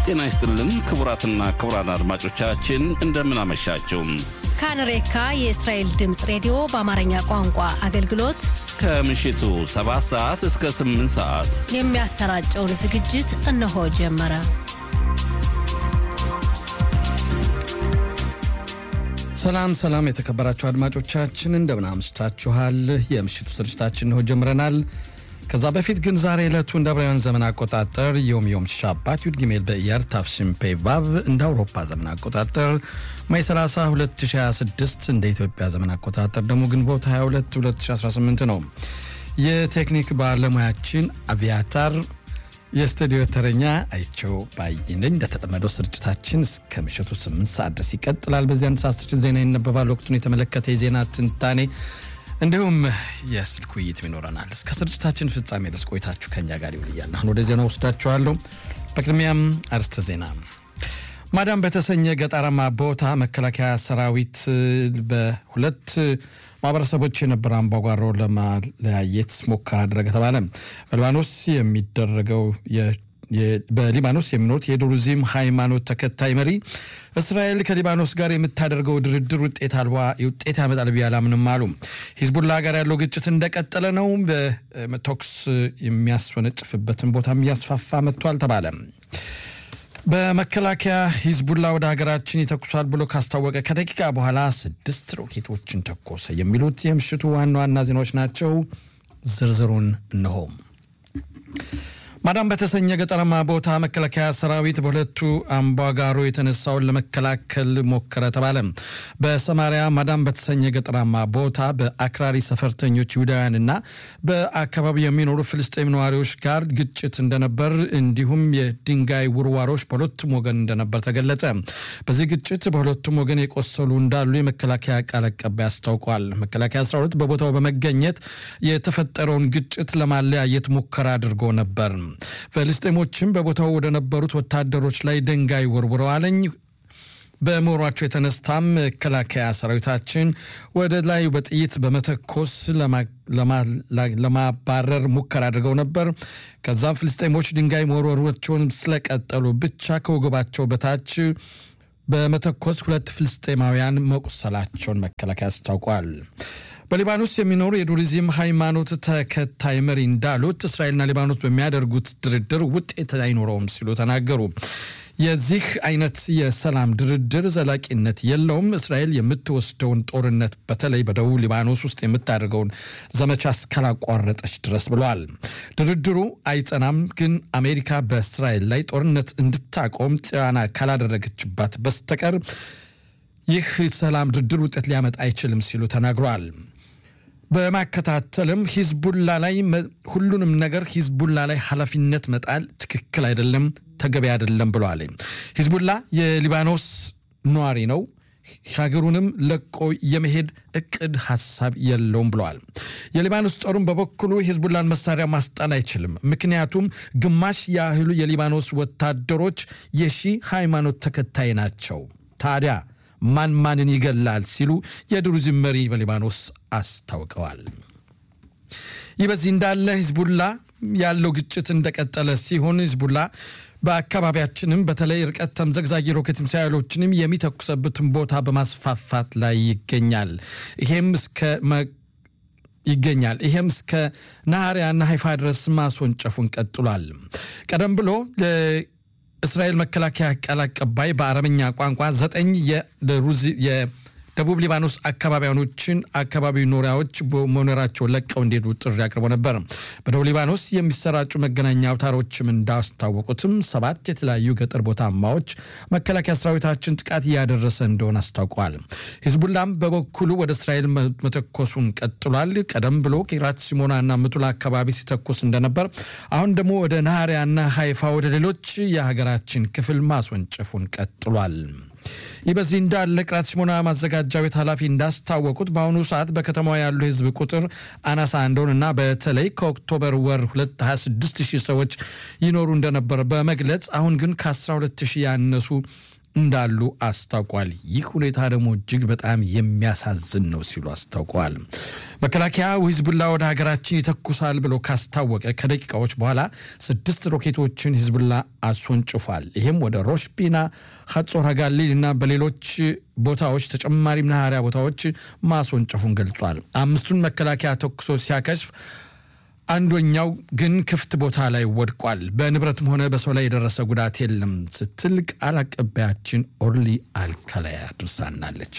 ጤና ይስጥልን ክቡራትና ክቡራን አድማጮቻችን እንደምን አመሻችሁ። ካንሬካ የእስራኤል ድምፅ ሬዲዮ በአማርኛ ቋንቋ አገልግሎት ከምሽቱ 7 ሰዓት እስከ 8 ሰዓት የሚያሰራጨውን ዝግጅት እነሆ ጀመረ። ሰላም ሰላም፣ የተከበራችሁ አድማጮቻችን እንደምን አምሽታችኋል? የምሽቱ ስርጭታችን እንሆ ጀምረናል። ከዛ በፊት ግን ዛሬ ዕለቱ እንደ አብራውያን ዘመን አቆጣጠር ዮም ዮም ሻባት ዩድ ጊሜል በኢያር ታፍሽን ፔቫቭ እንደ አውሮፓ ዘመን አቆጣጠር ማይ 30 2026 እንደ ኢትዮጵያ ዘመን አቆጣጠር ደግሞ ግንቦት 22 2018 ነው። የቴክኒክ ባለሙያችን አቪያታር የስቱዲዮ ተረኛ አይቸው ባይነኝ። እንደተለመደው ስርጭታችን እስከ ምሽቱ 8 ሰዓት ድረስ ይቀጥላል። በዚህ አንድ ሰዓት ስርጭት ዜና ይነበባል። ወቅቱን የተመለከተ የዜና ትንታኔ እንዲሁም የስልክ ውይይትም ይኖረናል። እስከ ስርጭታችን ፍጻሜ ድረስ ቆይታችሁ ከኛ ጋር ይውል እያለ አሁን ወደ ዜና ወስዳችኋለሁ። በቅድሚያም አርስተ ዜና። ማዳም በተሰኘ ገጠራማ ቦታ መከላከያ ሰራዊት በሁለት ማህበረሰቦች የነበረ አምባጓሮ ለማለያየት ሙከራ አደረገ ተባለ። በሊባኖስ የሚደረገው በሊባኖስ የሚኖሩት የዱሩዚም ሃይማኖት ተከታይ መሪ እስራኤል ከሊባኖስ ጋር የምታደርገው ድርድር ውጤት አልባ ውጤት ያመጣል ብዬ አላምንም አሉ። ሂዝቡላ ጋር ያለው ግጭት እንደቀጠለ ነው። በቶክስ የሚያስወነጭፍበትን ቦታም እያስፋፋ መጥቷል ተባለ። በመከላከያ ሂዝቡላ ወደ ሀገራችን ይተኩሳል ብሎ ካስታወቀ ከደቂቃ በኋላ ስድስት ሮኬቶችን ተኮሰ። የሚሉት የምሽቱ ዋና ዋና ዜናዎች ናቸው። ዝርዝሩን እነሆ። ማዳም በተሰኘ ገጠራማ ቦታ መከላከያ ሰራዊት በሁለቱ አምባጓሮ የተነሳውን ለመከላከል ሞከረ ተባለ። በሰማሪያ ማዳም በተሰኘ ገጠራማ ቦታ በአክራሪ ሰፈርተኞች ይሁዳውያንና በአካባቢው የሚኖሩ ፍልስጤም ነዋሪዎች ጋር ግጭት እንደነበር እንዲሁም የድንጋይ ውርዋሮች በሁለቱም ወገን እንደነበር ተገለጸ። በዚህ ግጭት በሁለቱም ወገን የቆሰሉ እንዳሉ የመከላከያ ቃል አቀባይ አስታውቋል። መከላከያ ሰራዊት በቦታው በመገኘት የተፈጠረውን ግጭት ለማለያየት ሙከራ አድርጎ ነበር። ፍልስጤሞችም በቦታው ወደ ነበሩት ወታደሮች ላይ ድንጋይ ወርውረዋለኝ። በመሯቸው የተነስታም መከላከያ ሰራዊታችን ወደ ላይ በጥይት በመተኮስ ለማባረር ሙከራ አድርገው ነበር። ከዛም ፍልስጤሞች ድንጋይ መወርወራቸውን ስለቀጠሉ ብቻ ከወገባቸው በታች በመተኮስ ሁለት ፍልስጤማውያን መቁሰላቸውን መከላከያ አስታውቋል። በሊባኖስ የሚኖሩ የዱሪዝም ሃይማኖት ተከታይ መሪ እንዳሉት እስራኤልና ሊባኖስ በሚያደርጉት ድርድር ውጤት አይኖረውም ሲሉ ተናገሩ። የዚህ አይነት የሰላም ድርድር ዘላቂነት የለውም። እስራኤል የምትወስደውን ጦርነት በተለይ በደቡብ ሊባኖስ ውስጥ የምታደርገውን ዘመቻ እስካላቋረጠች ድረስ ብለዋል። ድርድሩ አይጸናም፣ ግን አሜሪካ በእስራኤል ላይ ጦርነት እንድታቆም ጫና ካላደረገችባት በስተቀር ይህ ሰላም ድርድር ውጤት ሊያመጣ አይችልም ሲሉ ተናግረዋል። በማከታተልም ሂዝቡላ ላይ ሁሉንም ነገር ሂዝቡላ ላይ ኃላፊነት መጣል ትክክል አይደለም፣ ተገቢ አይደለም ብለዋል። ሂዝቡላ የሊባኖስ ነዋሪ ነው። ሀገሩንም ለቆ የመሄድ እቅድ ሀሳብ የለውም ብለዋል። የሊባኖስ ጦሩም በበኩሉ ሂዝቡላን መሳሪያ ማስጣል አይችልም፣ ምክንያቱም ግማሽ ያህሉ የሊባኖስ ወታደሮች የሺ ሃይማኖት ተከታይ ናቸው። ታዲያ ማን ማንን ይገላል ሲሉ የድሩዝም መሪ በሊባኖስ አስታውቀዋል። ይህ በዚህ እንዳለ ሂዝቡላ ያለው ግጭት እንደቀጠለ ሲሆን ሂዝቡላ በአካባቢያችንም በተለይ ርቀት ተምዘግዛጊ ሮኬት ሚሳይሎችንም የሚተኩሰበትን ቦታ በማስፋፋት ላይ ይገኛል። ይሄም እስከ ይገኛል ይሄም እስከ ናህሪያና ሀይፋ ድረስ ማስወንጨፉን ቀጥሏል። ቀደም ብሎ እስራኤል መከላከያ ቃል አቀባይ በአረብኛ ቋንቋ ዘጠኝ የደቡብ ሊባኖስ አካባቢያኖችን አካባቢ ኖሪያዎች መኖራቸውን ለቀው እንዲሄዱ ጥሪ አቅርቦ ነበር። በደቡብ ሊባኖስ የሚሰራጩ መገናኛ አውታሮችም እንዳስታወቁትም ሰባት የተለያዩ ገጠር ቦታማዎች መከላከያ ሰራዊታችን ጥቃት እያደረሰ እንደሆነ አስታውቋል። ሂዝቡላም በበኩሉ ወደ እስራኤል መተኮሱን ቀጥሏል። ቀደም ብሎ ቂራት ሲሞናና ምቱላ አካባቢ ሲተኩስ እንደነበር፣ አሁን ደግሞ ወደ ናህሪያና ሀይፋ ወደ ሌሎች የሀገራችን ክፍል ማስወንጨፉን ቀጥሏል። ይህ በዚህ እንዳለ ቅራት ሲሞና ማዘጋጃ ቤት ኃላፊ እንዳስታወቁት በአሁኑ ሰዓት በከተማዋ ያሉ ሕዝብ ቁጥር አናሳ እንደሆነና በተለይ ከኦክቶበር ወር 226 ሺህ ሰዎች ይኖሩ እንደነበር በመግለጽ አሁን ግን ከ12 ሺህ ያነሱ እንዳሉ አስታውቋል። ይህ ሁኔታ ደግሞ እጅግ በጣም የሚያሳዝን ነው ሲሉ አስታውቀዋል። መከላከያ ሂዝቡላ ወደ ሀገራችን ይተኩሳል ብሎ ካስታወቀ ከደቂቃዎች በኋላ ስድስት ሮኬቶችን ሂዝቡላ አስወንጭፏል። ይህም ወደ ሮሽፒና፣ ሀጾር ጋሊል እና በሌሎች ቦታዎች ተጨማሪ መናኸሪያ ቦታዎች ማስወንጨፉን ገልጿል። አምስቱን መከላከያ ተኩሶ ሲያከሽፍ አንደኛው ግን ክፍት ቦታ ላይ ወድቋል። በንብረትም ሆነ በሰው ላይ የደረሰ ጉዳት የለም ስትል ቃል አቀባያችን ኦርሊ አልከላያ አድርሳናለች።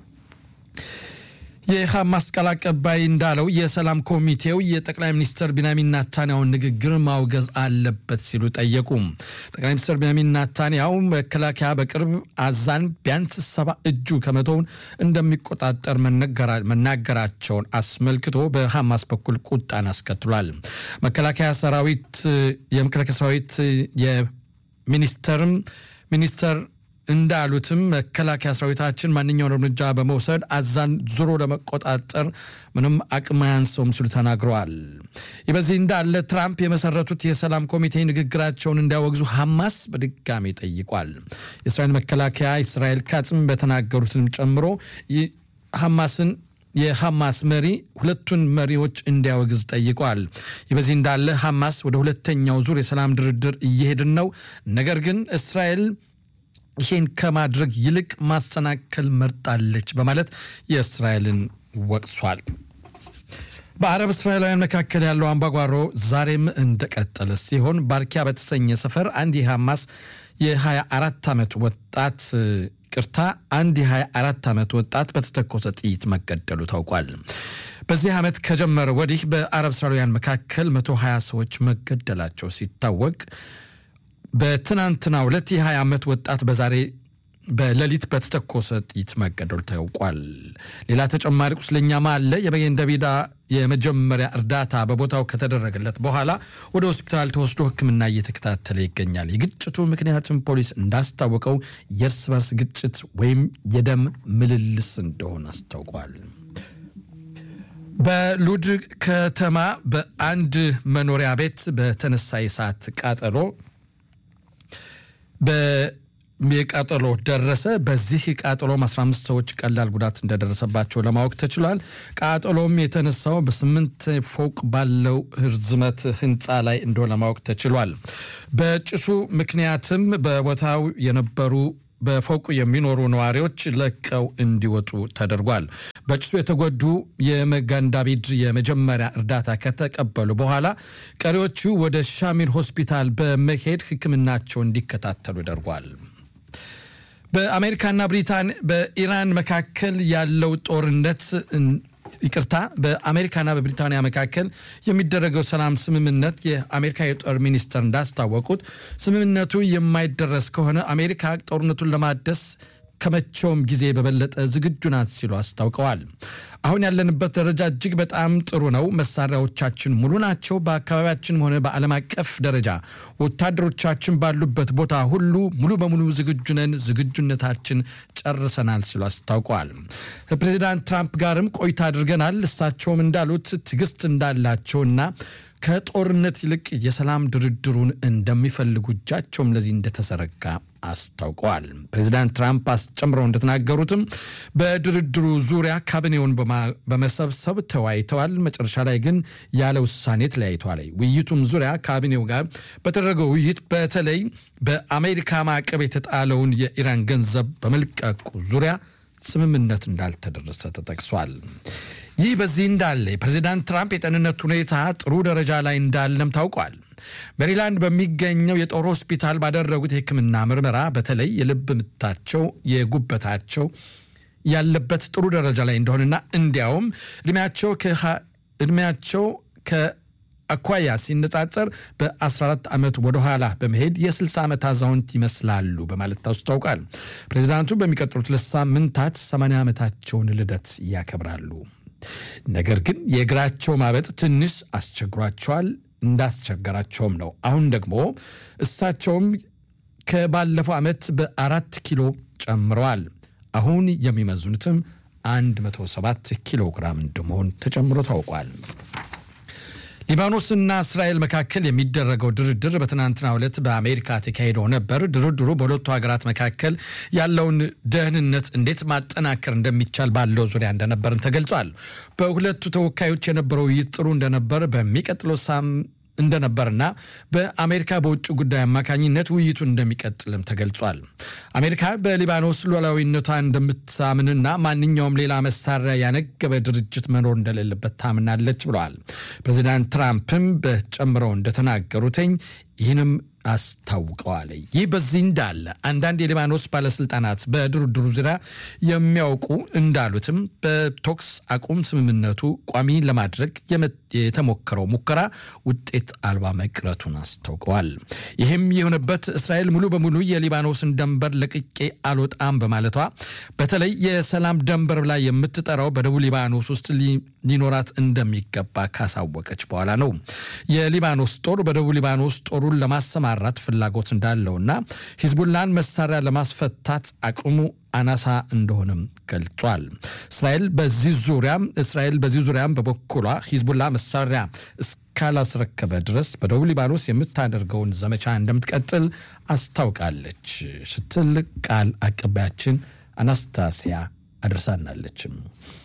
የሐማስ ቃል አቀባይ እንዳለው የሰላም ኮሚቴው የጠቅላይ ሚኒስትር ቢንያሚን ናታንያውን ንግግር ማውገዝ አለበት ሲሉ ጠየቁ። ጠቅላይ ሚኒስትር ቢንያሚን ናታንያው መከላከያ በቅርብ አዛን ቢያንስ ሰባ እጁ ከመቶውን እንደሚቆጣጠር መናገራቸውን አስመልክቶ በሐማስ በኩል ቁጣን አስከትሏል። መከላከያ ሰራዊት የመከላከያ ሰራዊት የሚኒስተርም ሚኒስተር እንዳሉትም መከላከያ ሰራዊታችን ማንኛውን እርምጃ በመውሰድ አዛን ዙሮ ለመቆጣጠር ምንም አቅም አያንሰውም ሲሉ ተናግረዋል። ይህ በዚህ እንዳለ ትራምፕ የመሰረቱት የሰላም ኮሚቴ ንግግራቸውን እንዲያወግዙ ሐማስ በድጋሚ ጠይቋል። የእስራኤል መከላከያ እስራኤል ካጽም በተናገሩትንም ጨምሮ ሐማስን የሐማስ መሪ ሁለቱን መሪዎች እንዲያወግዝ ጠይቋል። ይህ በዚህ እንዳለ ሐማስ ወደ ሁለተኛው ዙር የሰላም ድርድር እየሄድን ነው፣ ነገር ግን እስራኤል ይህን ከማድረግ ይልቅ ማሰናከል መርጣለች በማለት የእስራኤልን ወቅሷል። በአረብ እስራኤላውያን መካከል ያለው አምባጓሮ ዛሬም እንደቀጠለ ሲሆን ባርኪያ በተሰኘ ሰፈር አንድ የሐማስ የ24 ዓመት ወጣት ቅርታ አንድ የ24 ዓመት ወጣት በተተኮሰ ጥይት መገደሉ ታውቋል። በዚህ ዓመት ከጀመረ ወዲህ በአረብ እስራኤላውያን መካከል 120 ሰዎች መገደላቸው ሲታወቅ በትናንትና ሁለት የ20 ዓመት ወጣት በዛሬ በሌሊት በተተኮሰ ጥይት መገደሉ ታውቋል። ሌላ ተጨማሪ ቁስለኛም አለ። የበጌን ደቢዳ የመጀመሪያ እርዳታ በቦታው ከተደረገለት በኋላ ወደ ሆስፒታል ተወስዶ ሕክምና እየተከታተለ ይገኛል። የግጭቱ ምክንያትም ፖሊስ እንዳስታወቀው የእርስ በርስ ግጭት ወይም የደም ምልልስ እንደሆነ አስታውቋል። በሉድ ከተማ በአንድ መኖሪያ ቤት በተነሳ የእሳት ቃጠሎ የቃጠሎ ደረሰ። በዚህ ቃጠሎም 15 ሰዎች ቀላል ጉዳት እንደደረሰባቸው ለማወቅ ተችሏል። ቃጠሎም የተነሳው በስምንት ፎቅ ባለው ርዝመት ህንፃ ላይ እንደሆነ ለማወቅ ተችሏል። በጭሱ ምክንያትም በቦታው የነበሩ በፎቁ የሚኖሩ ነዋሪዎች ለቀው እንዲወጡ ተደርጓል። በጭሱ የተጎዱ የመጋንዳቢድ የመጀመሪያ እርዳታ ከተቀበሉ በኋላ ቀሪዎቹ ወደ ሻሚር ሆስፒታል በመሄድ ሕክምናቸው እንዲከታተሉ ተደርጓል። በአሜሪካና ብሪታን በኢራን መካከል ያለው ጦርነት ይቅርታ በአሜሪካና በብሪታንያ መካከል የሚደረገው ሰላም ስምምነት የአሜሪካ የጦር ሚኒስትር እንዳስታወቁት ስምምነቱ የማይደረስ ከሆነ አሜሪካ ጦርነቱን ለማደስ ከመቼውም ጊዜ በበለጠ ዝግጁ ናት ሲሉ አስታውቀዋል። አሁን ያለንበት ደረጃ እጅግ በጣም ጥሩ ነው። መሳሪያዎቻችን ሙሉ ናቸው። በአካባቢያችንም ሆነ በዓለም አቀፍ ደረጃ ወታደሮቻችን ባሉበት ቦታ ሁሉ ሙሉ በሙሉ ዝግጁ ነን። ዝግጁነታችን ጨርሰናል ሲሉ አስታውቀዋል። ከፕሬዚዳንት ትራምፕ ጋርም ቆይታ አድርገናል። እሳቸውም እንዳሉት ትዕግስት እንዳላቸውና ከጦርነት ይልቅ የሰላም ድርድሩን እንደሚፈልጉ እጃቸውም ለዚህ እንደተዘረጋ አስታውቀዋል። ፕሬዚዳንት ትራምፕ አስጨምረው እንደተናገሩትም በድርድሩ ዙሪያ ካቢኔውን በመሰብሰብ ተወያይተዋል። መጨረሻ ላይ ግን ያለ ውሳኔ ተለያይተዋል። ውይይቱም ዙሪያ ካቢኔው ጋር በተደረገው ውይይት በተለይ በአሜሪካ ማዕቀብ የተጣለውን የኢራን ገንዘብ በመልቀቁ ዙሪያ ስምምነት እንዳልተደረሰ ተጠቅሷል። ይህ በዚህ እንዳለ የፕሬዚዳንት ትራምፕ የጤንነት ሁኔታ ጥሩ ደረጃ ላይ እንዳለም ታውቋል። ሜሪላንድ በሚገኘው የጦር ሆስፒታል ባደረጉት የሕክምና ምርመራ በተለይ የልብ ምታቸው፣ የጉበታቸው ያለበት ጥሩ ደረጃ ላይ እንደሆነና እንዲያውም እድሜያቸው እድሜያቸው ከአኳያ ሲነጻጸር በ14 ዓመት ወደኋላ በመሄድ የ60 ዓመት አዛውንት ይመስላሉ በማለት አስታውቃል። ፕሬዚዳንቱ በሚቀጥሉት ሁለት ሳምንታት 80 ዓመታቸውን ልደት ያከብራሉ። ነገር ግን የእግራቸው ማበጥ ትንሽ አስቸግሯቸዋል። እንዳስቸገራቸውም ነው። አሁን ደግሞ እሳቸውም ከባለፈው ዓመት በአራት ኪሎ ጨምረዋል። አሁን የሚመዝኑትም 107 ኪሎ ግራም እንደመሆን ተጨምሮ ታውቋል። ሊባኖስና እስራኤል መካከል የሚደረገው ድርድር በትናንትናው ዕለት በአሜሪካ ተካሂደው ነበር። ድርድሩ በሁለቱ ሀገራት መካከል ያለውን ደህንነት እንዴት ማጠናከር እንደሚቻል ባለው ዙሪያ እንደነበርም ተገልጿል። በሁለቱ ተወካዮች የነበረው ውይይት ጥሩ እንደነበር በሚቀጥለው ሳም እንደነበርና በአሜሪካ በውጭ ጉዳይ አማካኝነት ውይይቱ እንደሚቀጥልም ተገልጿል። አሜሪካ በሊባኖስ ሉዓላዊነቷ እንደምታምንና ማንኛውም ሌላ መሳሪያ ያነገበ ድርጅት መኖር እንደሌለበት ታምናለች ብለዋል። ፕሬዚዳንት ትራምፕም በጨምረው እንደተናገሩትኝ ይህንም አስታውቀዋል። ይህ በዚህ እንዳለ አንዳንድ የሊባኖስ ባለስልጣናት በድርድሩ ዙሪያ የሚያውቁ እንዳሉትም በቶክስ አቁም ስምምነቱ ቋሚ ለማድረግ የተሞከረው ሙከራ ውጤት አልባ መቅረቱን አስታውቀዋል። ይህም የሆነበት እስራኤል ሙሉ በሙሉ የሊባኖስን ደንበር ለቅቄ አልወጣም በማለቷ በተለይ የሰላም ደንበር ላይ የምትጠራው በደቡብ ሊባኖስ ውስጥ ሊኖራት እንደሚገባ ካሳወቀች በኋላ ነው። የሊባኖስ ጦር በደቡብ ሊባኖስ ጦሩን ለማሰማራት ፍላጎት እንዳለውና ሂዝቡላን መሳሪያ ለማስፈታት አቅሙ አናሳ እንደሆነም ገልጿል። እስራኤል በዚህ ዙሪያም እስራኤል በዚህ ዙሪያም በበኩሏ ሂዝቡላ መሳሪያ እስካላስረከበ ድረስ በደቡብ ሊባኖስ የምታደርገውን ዘመቻ እንደምትቀጥል አስታውቃለች ስትል ቃል አቀባያችን አናስታሲያ አድርሳናለችም።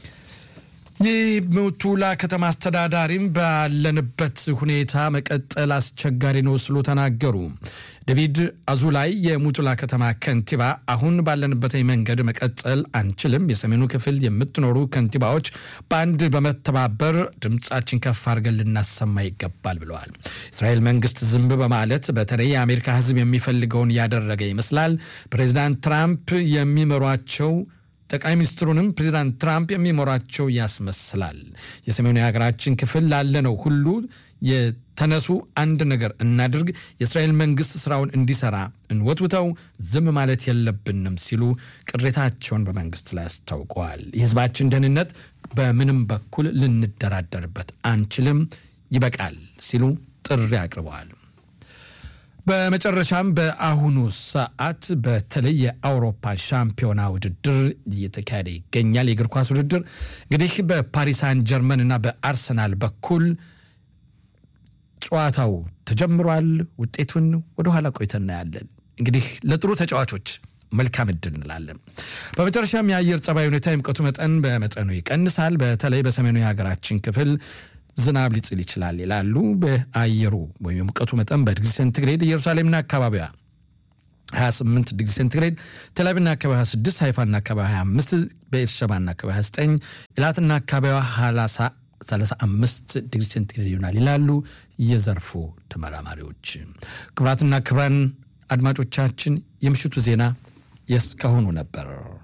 የሙቱላ ከተማ አስተዳዳሪም ባለንበት ሁኔታ መቀጠል አስቸጋሪ ነው ስሉ ተናገሩ። ዴቪድ አዙላይ የሙቱላ ከተማ ከንቲባ አሁን ባለንበት መንገድ መቀጠል አንችልም፣ የሰሜኑ ክፍል የምትኖሩ ከንቲባዎች በአንድ በመተባበር ድምፃችን ከፍ አድርገን ልናሰማ ይገባል ብለዋል። እስራኤል መንግስት ዝም በማለት በተለይ የአሜሪካ ሕዝብ የሚፈልገውን ያደረገ ይመስላል። ፕሬዚዳንት ትራምፕ የሚመሯቸው ጠቅላይ ሚኒስትሩንም ፕሬዚዳንት ትራምፕ የሚመሯቸው ያስመስላል። የሰሜኑ የሀገራችን ክፍል ላለነው ሁሉ የተነሱ አንድ ነገር እናድርግ፣ የእስራኤል መንግስት ስራውን እንዲሰራ እንወትውተው፣ ዝም ማለት የለብንም ሲሉ ቅሬታቸውን በመንግስት ላይ አስታውቀዋል። የህዝባችን ደህንነት በምንም በኩል ልንደራደርበት አንችልም፣ ይበቃል ሲሉ ጥሪ አቅርበዋል። በመጨረሻም በአሁኑ ሰዓት በተለይ የአውሮፓ ሻምፒዮና ውድድር እየተካሄደ ይገኛል። የእግር ኳስ ውድድር እንግዲህ በፓሪሳን ጀርመን እና በአርሰናል በኩል ጨዋታው ተጀምሯል። ውጤቱን ወደኋላ ቆይተን እናያለን። እንግዲህ ለጥሩ ተጫዋቾች መልካም እድል እንላለን። በመጨረሻም የአየር ጸባይ ሁኔታ የሙቀቱ መጠን በመጠኑ ይቀንሳል። በተለይ በሰሜኑ የሀገራችን ክፍል ዝናብ ሊጥል ይችላል ይላሉ። በአየሩ ወይም የሙቀቱ መጠን በዲግሪ ሴንቲግሬድ ኢየሩሳሌምና አካባቢዋ 28 ዲግሪ ሴንቲግሬድ፣ ቴልአቪቭና አካባቢ 26፣ ሃይፋና አካባቢ 25፣ በኤርሸባና አካባቢ 29፣ ኢላትና አካባቢዋ 35 ዲግሪ ሴንቲግሬድ ይሆናል ይላሉ የዘርፉ ተመራማሪዎች። ክቡራትና ክቡራን አድማጮቻችን የምሽቱ ዜና የእስካሁኑ ነበር።